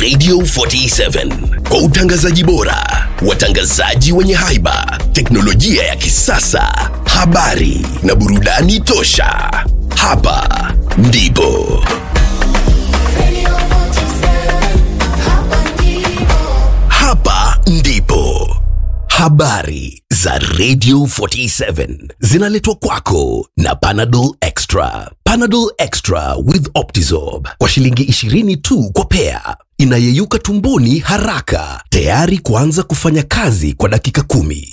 Radio 47 kwa utangazaji bora, watangazaji wenye haiba, teknolojia ya kisasa, habari na burudani tosha. Hapa ndipo hapa ndipo habari za Radio 47 zinaletwa kwako na Panadol Extra. Panadol Extra with Optizorb kwa shilingi 20 tu kwa pea, inayeyuka tumboni haraka, tayari kuanza kufanya kazi kwa dakika kumi.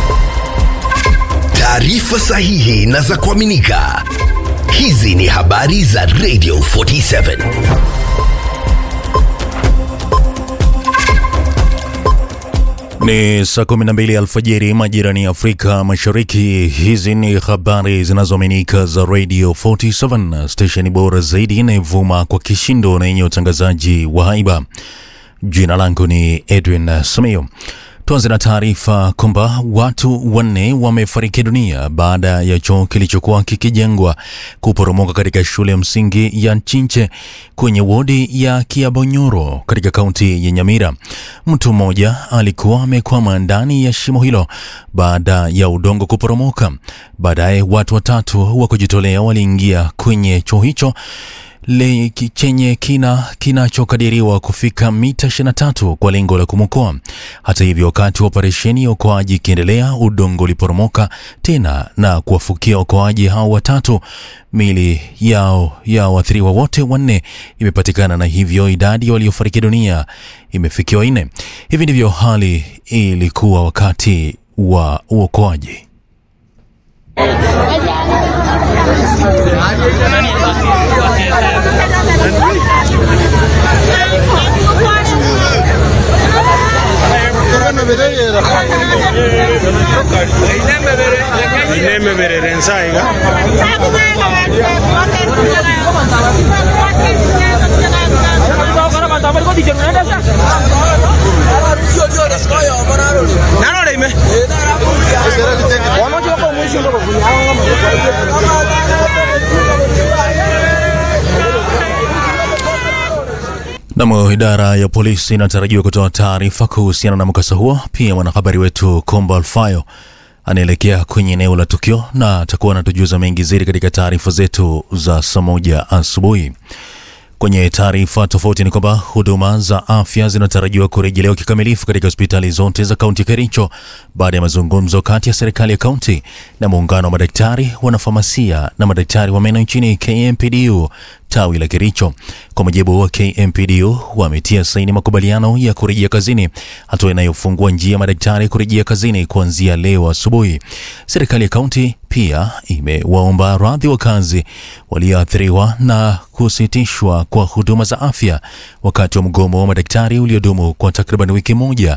Taarifa sahihi na za kuaminika. Hizi ni habari za Radio 47. Ni saa 12 alfajiri majirani ya Afrika Mashariki. Hizi ni habari zinazoaminika za Radio 47, stesheni bora zaidi inayovuma kwa kishindo na yenye utangazaji wa haiba. Jina langu ni Edwin Simiyu. Tuanze na taarifa kwamba watu wanne wamefariki dunia baada ya choo kilichokuwa kikijengwa kuporomoka katika shule ya msingi ya Chinche kwenye wodi ya Kiabonyoro katika kaunti ya Nyamira. Mtu mmoja alikuwa amekwama ndani ya shimo hilo baada ya udongo kuporomoka. Baadaye watu watatu wa kujitolea waliingia kwenye choo hicho le ki- chenye kina kinachokadiriwa kufika mita 23 kwa lengo la kumwokoa. Hata hivyo, wakati wa operesheni ya uokoaji ikiendelea, udongo uliporomoka tena na kuwafukia waokoaji hao watatu. Mili yao ya waathiriwa wote wanne imepatikana na hivyo idadi ya waliofariki dunia imefikiwa nne. Hivi ndivyo hali ilikuwa wakati wa uokoaji. inemeberera ensaiga narore ime Nam, idara ya polisi inatarajiwa kutoa taarifa kuhusiana na mkasa huo. Pia mwanahabari wetu Kombo Alfayo anaelekea kwenye eneo la tukio na atakuwa anatujuza mengi zaidi katika taarifa zetu za saa moja asubuhi. Kwenye taarifa tofauti ni kwamba huduma za afya zinatarajiwa kurejelewa kikamilifu katika hospitali zote za kaunti ya Kericho baada ya mazungumzo kati ya serikali ya kaunti na muungano wa madaktari, wanafamasia na madaktari wa meno nchini KMPDU tawi la Kericho. Kwa mujibu wa KMPDU, wametia saini makubaliano ya kurejea kazini, hatua inayofungua njia ya madaktari kurejea kazini kuanzia leo asubuhi. Serikali ya kaunti pia imewaomba radhi wakazi walioathiriwa na kusitishwa kwa huduma za afya wakati wa mgomo wa madaktari uliodumu kwa takriban wiki moja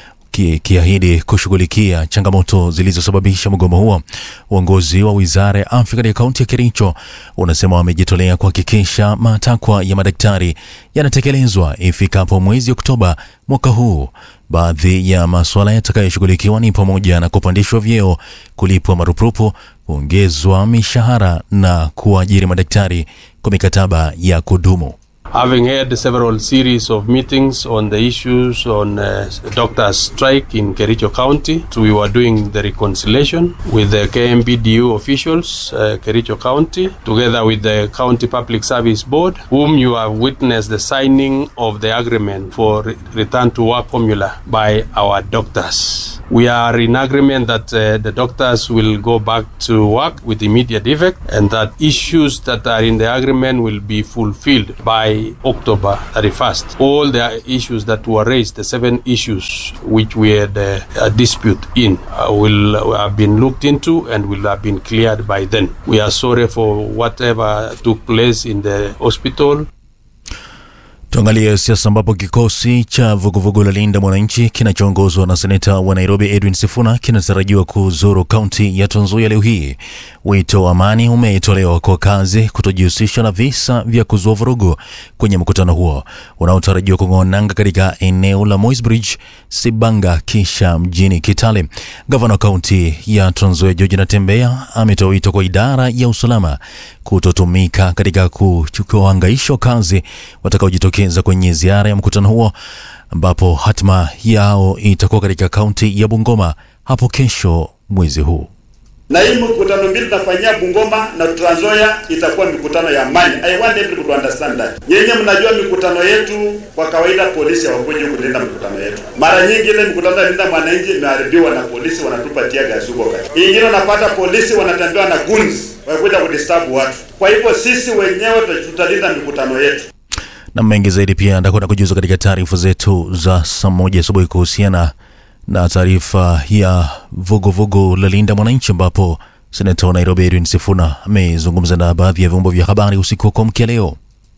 kiahidi kushughulikia changamoto zilizosababisha mgomo huo. Uongozi wa wizara ya afya katika kaunti ya Kericho unasema wamejitolea kuhakikisha matakwa ya madaktari yanatekelezwa ifikapo mwezi Oktoba mwaka huu. Baadhi ya masuala yatakayoshughulikiwa ni pamoja na kupandishwa vyeo, kulipwa marupurupu, kuongezwa mishahara na kuajiri madaktari kwa mikataba ya kudumu. having had several series of meetings on the issues on uh, doctors strike in Kericho County. So we were doing the reconciliation with the KMPDU officials, uh, Kericho County, together with the County Public Service Board, whom you have witnessed the signing of the agreement for re- return to work formula by our doctors. We are in agreement that uh, the doctors will go back to work with immediate effect and that issues that are in the agreement will be fulfilled by October 31st. All the issues that were raised, the seven issues which we had uh, a dispute in, uh, will have been looked into and will have been cleared by then. We are sorry for whatever took place in the hospital. Tuangalie siasa ambapo kikosi cha vuguvugu la Linda Mwananchi kinachoongozwa na seneta wa Nairobi Edwin Sifuna kinatarajiwa kuzuru kaunti ya Trans Nzoia leo hii. Wito wa amani umetolewa kwa kazi kutojihusisha na visa vya kuzua vurugu kwenye mkutano huo unaotarajiwa kung'oa nanga katika eneo la Moisbridge, Sibanga kisha mjini Kitale. Gavana wa kaunti ya Trans Nzoia George Natembeya ametoa wito kwa idara ya usalama kutotumika katika kuhangaisha wakazi watakaojitokeza kwenye ziara ya mkutano huo ambapo hatima yao itakuwa katika kaunti ya Bungoma hapo kesho mwezi huu. na hii mikutano mbili tunafanyia Bungoma na Trans Nzoia itakuwa mikutano ya amani. I want everybody to understand that. Nyenye mnajua mikutano yetu kwa kawaida polisi hawakuji kulinda mikutano yetu. Mara nyingi ile mikutano ya linda mwananchi imeharibiwa na polisi wanatupatia gasi huko kati. Ingine unapata polisi wanatembea na guns wakuja kudisturb watu. Kwa hivyo sisi wenyewe tutalinda mikutano yetu. na mengi zaidi pia ndakwenda kujuza katika taarifa zetu za saa moja asubuhi kuhusiana na taarifa ya vuguvugu la Linda Mwananchi, ambapo seneta wa Nairobi Edwin Sifuna amezungumza na baadhi ya vyombo vya habari usiku wa kuamkia leo.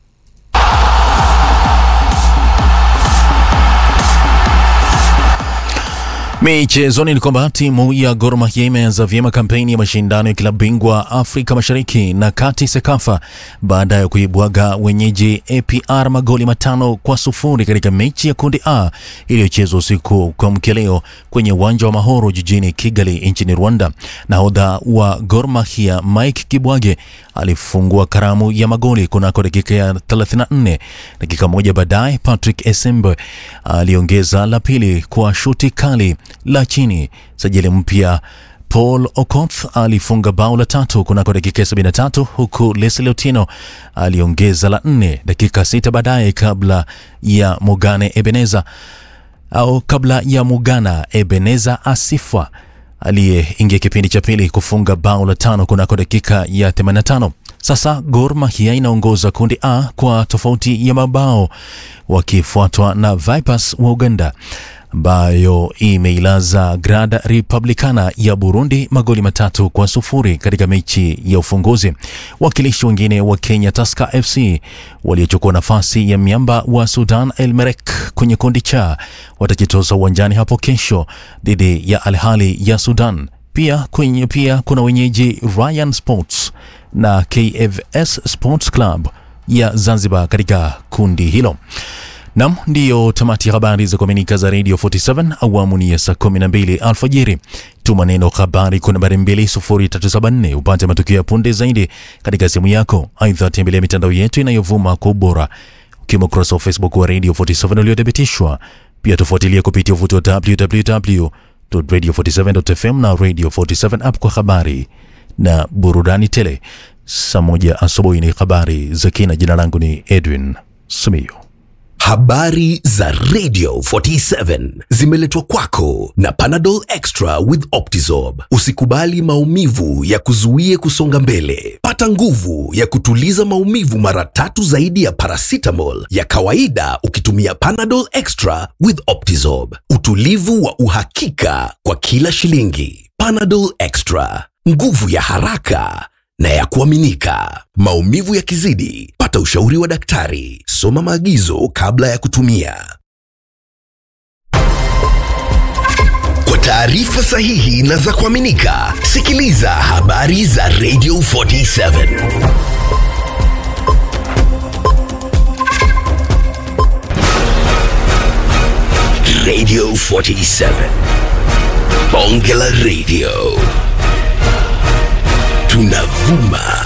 Michezoni ni kwamba timu ya Gor Mahia imeanza vyema kampeni ya mashindano ya klabu bingwa Afrika Mashariki na Kati SEKAFA baada ya kuibwaga wenyeji APR magoli matano kwa sufuri katika mechi ya kundi A iliyochezwa usiku kwa mkia leo kwenye uwanja wa Mahoro jijini Kigali nchini Rwanda. Nahodha wa Gor Mahia Mike Kibwage alifungua karamu ya magoli kunako dakika ya 34. Dakika moja baadaye Patrick Esembe aliongeza la pili kwa shuti kali la chini. Sajili mpya Paul Okoth alifunga bao la tatu kunako dakika ya 73 huku Leslie Otieno aliongeza la nne dakika sita baadaye kabla ya Mugane Ebeneza au kabla ya Mugana Ebeneza Asifwa aliyeingia kipindi cha pili kufunga bao la tano kunako dakika ya 85. Sasa Gor Mahia inaongoza kundi A kwa tofauti ya mabao wakifuatwa na Vipers wa Uganda ambayo imeilaza Grad Republicana ya Burundi magoli matatu kwa sufuri katika mechi ya ufunguzi. Wakilishi wengine wa Kenya Tusker FC waliochukua nafasi ya miamba wa Sudan El Merrek kwenye kundi cha watajitoza uwanjani hapo kesho dhidi ya Al Ahly ya Sudan. Pia kwenye pia kuna wenyeji Ryan Sports na KFS Sports Club ya Zanzibar katika kundi hilo. Nam, ndiyo tamati ya habari za kuaminika za Radio 47 awamu ni ya saa 12 alfajiri. Tuma neno habari kwa nambari 20374 upate matukio ya punde zaidi katika simu yako. Aidha, tembelea mitandao yetu inayovuma kwa ubora ukiwemo ukurasa wa Facebook wa Radio 47 uliothibitishwa. Pia tufuatilia kupitia uvuti wa www.radio47.fm na Radio 47 app kwa habari na burudani tele. Saa moja asubuhi ni habari za kina. Jina langu ni Edwin Sumio. Habari za Radio 47 zimeletwa kwako na Panadol Extra with Optizorb. Usikubali maumivu ya kuzuie kusonga mbele. Pata nguvu ya kutuliza maumivu mara tatu zaidi ya paracetamol ya kawaida ukitumia Panadol Extra with Optizorb. Utulivu wa uhakika kwa kila shilingi. Panadol Extra, nguvu ya haraka na ya kuaminika. Maumivu yakizidi, pata ushauri wa daktari. Soma maagizo kabla ya kutumia. Kwa taarifa sahihi na za kuaminika, sikiliza habari za Radio 47. Radio 47. Bonge la Radio. Tunavuma